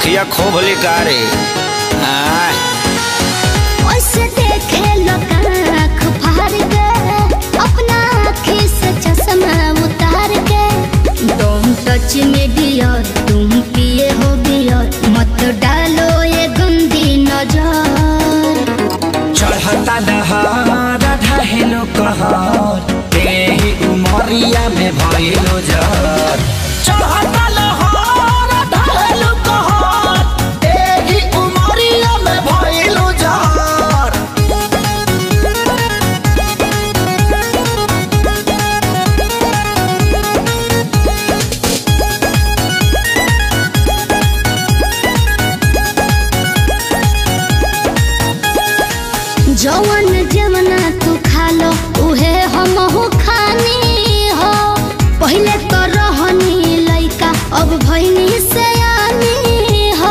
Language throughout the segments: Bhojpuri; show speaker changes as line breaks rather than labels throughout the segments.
अखिया खोब लिकारे आय
ओसे देखे लोग आँख फाड़ के अपना आँखी से चश्मा उतार के डोंट टच मी डियर तुम पिए हो बियर मत डालो ये गंदी नजर
चढ़ता दहार ढहेलो कहर तेही उमरिया में भइलो जर चढ़ता लहर ढहेलो कहर तेही उमरिया में भइलो जर
जवन जवना तू खा लो उहे हम हो खानी हो पहले तो रहनी लइका अब भइनी से हो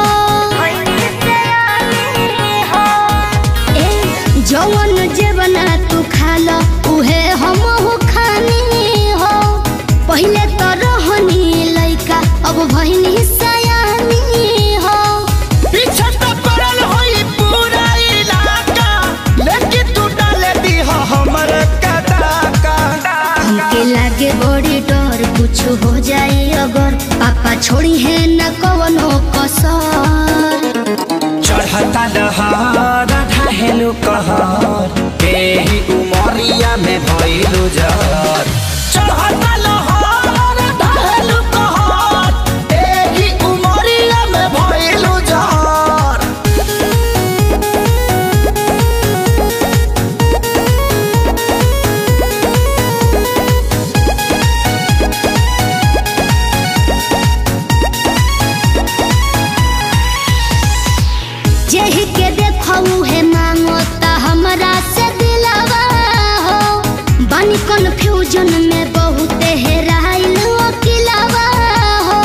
ए जवन जवना तू खा लो उहे हम हो खानी हो पहले तो रहनी लइका अब भइनी से हो
पीछे तो पड़ल होई पूरा इलाका लेकिन तू डाले दी हो हमर कदाका
हमके लागे बड़ी डर कुछ हो जाए अगर पापा छोड़ी है न कवनो कसर
चढ़ता दहार ढहेलो कहर तेही उमरिया में भइलो जर चढ़ता लहर ढहेलो कहर तेही उमरिया में भइलो जर
जेहि के देखऊ है मांगो ता हमरा से दिलवा हो बानी कंफ्यूजन में बहुत हेराइल अकिलवा हो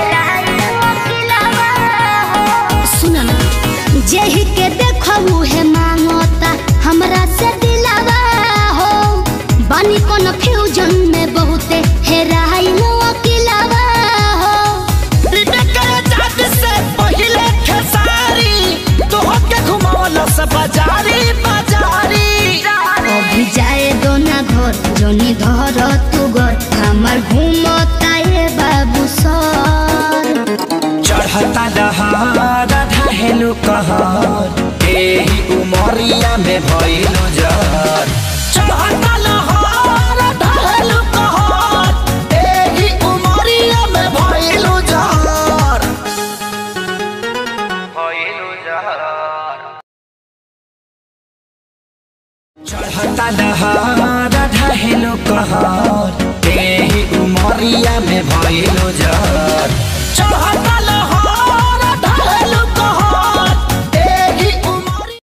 सुन ना जेहि के देखऊ है मांगो ता हमरा से दिलवा हो बानी कंफ्यूजन में बहुत हेराइल अकिलवा हो
बाजारी बाजारी
अभी जाए दो ना घर जोनी धर तू घर हमार घूमता ये बाबू सर
चढ़ता दहार ढहेलो कहर तेही उमरिया में भइलो जर चढ़ता लहर ढहेलो कहर तेही उमरिया में भइलो जर भइलो जर चढ़ता दहार ढहेलो कहर तेही उमरिया में भइलो जर चढ़ता